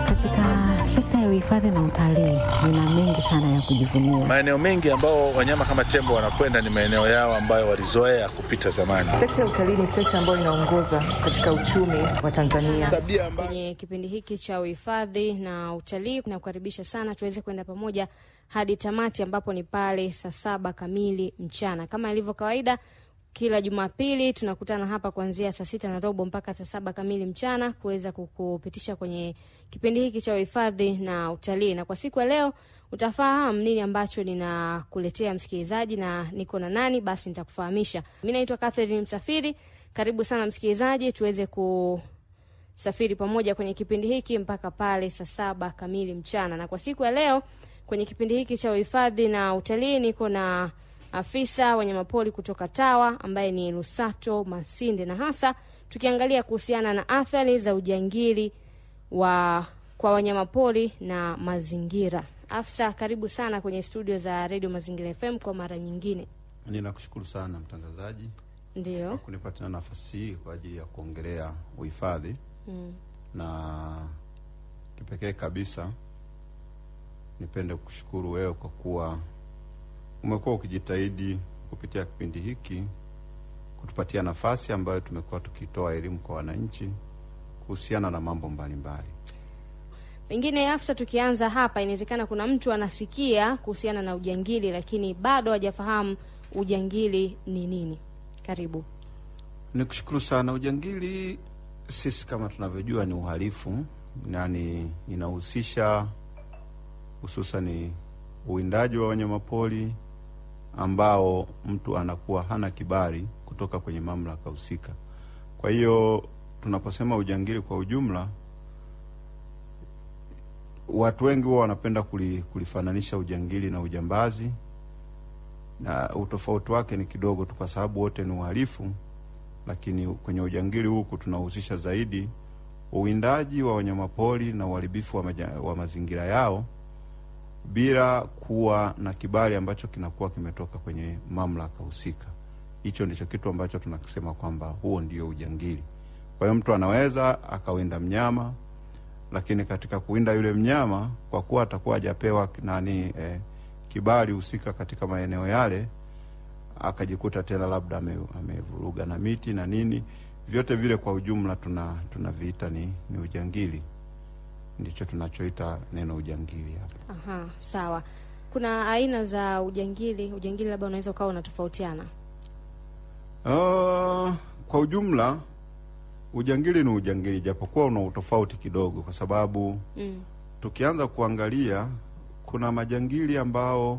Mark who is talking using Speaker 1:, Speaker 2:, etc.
Speaker 1: Katika sekta ya uhifadhi na utalii nina mengi sana ya kujivunia.
Speaker 2: Maeneo mengi ambao wanyama kama tembo wanakwenda ni maeneo yao ambayo walizoea kupita zamani.
Speaker 3: Sekta ya utalii ni sekta ambayo inaongoza katika uchumi wa Tanzania.
Speaker 4: Kwenye kipindi hiki cha uhifadhi na utalii, nakukaribisha sana tuweze kwenda pamoja hadi tamati, ambapo ni pale saa saba kamili mchana. Kama ilivyo kawaida, kila Jumapili tunakutana hapa kuanzia saa sita na robo mpaka saa saba kamili mchana kuweza kukupitisha kwenye kipindi hiki cha uhifadhi na utalii. Na kwa siku ya leo utafahamu nini ambacho ninakuletea msikilizaji, na niko na nani, basi nitakufahamisha. Mi naitwa Catherine Msafiri. Karibu sana msikilizaji, tuweze kusafiri pamoja kwenye kipindi hiki mpaka pale saa saba kamili mchana. Na kwa siku ya leo kwenye kipindi hiki cha uhifadhi na utalii niko na afisa wanyamapori kutoka TAWA ambaye ni Lusato Masinde, na hasa tukiangalia kuhusiana na athari za ujangili wa kwa wanyamapori na mazingira. Afisa, karibu sana kwenye studio za Radio Mazingira FM kwa mara nyingine.
Speaker 5: Ninakushukuru sana mtangazaji
Speaker 4: Ndio.
Speaker 5: kwa kunipatia nafasi hii kwa ajili ya kuongelea uhifadhi
Speaker 4: Mm.
Speaker 5: na kipekee kabisa nipende kushukuru wewe kwa kuwa umekuwa ukijitahidi kupitia kipindi hiki kutupatia nafasi ambayo tumekuwa tukitoa elimu kwa wananchi kuhusiana na mambo mbalimbali.
Speaker 4: Pengine afisa, tukianza hapa, inawezekana kuna mtu anasikia kuhusiana na ujangili lakini bado hajafahamu ujangili ni nini. Karibu.
Speaker 5: Nikushukuru sana. Ujangili sisi kama tunavyojua ni uhalifu, yani inahusisha hususani uwindaji wa wanyamapori ambao mtu anakuwa hana kibali kutoka kwenye mamlaka husika. Kwa hiyo tunaposema ujangili kwa ujumla, watu wengi huwa wanapenda kuli, kulifananisha ujangili na ujambazi, na utofauti wake ni kidogo tu, kwa sababu wote ni uhalifu lakini kwenye ujangili huku tunahusisha zaidi uwindaji wa wanyamapori na uharibifu wa, maja, wa mazingira yao bila kuwa na kibali ambacho kinakuwa kimetoka kwenye mamlaka husika. Hicho ndicho kitu ambacho tunakisema kwamba huo ndio ujangili. Kwa hiyo mtu anaweza akawinda mnyama, lakini katika kuwinda yule mnyama, kwa kuwa atakuwa hajapewa nani eh, kibali husika katika maeneo yale akajikuta tena labda ame- amevuruga na miti na nini, vyote vile kwa ujumla tuna tunaviita ni, ni ujangili. Ndicho tunachoita neno ujangili hapa.
Speaker 4: Aha, sawa. Kuna aina za ujangili. Ujangili labda unaweza ukawa unatofautiana.
Speaker 5: Uh, kwa ujumla ujangili ni ujangili, japokuwa una utofauti kidogo, kwa sababu
Speaker 4: Mm.
Speaker 5: tukianza kuangalia kuna majangili ambao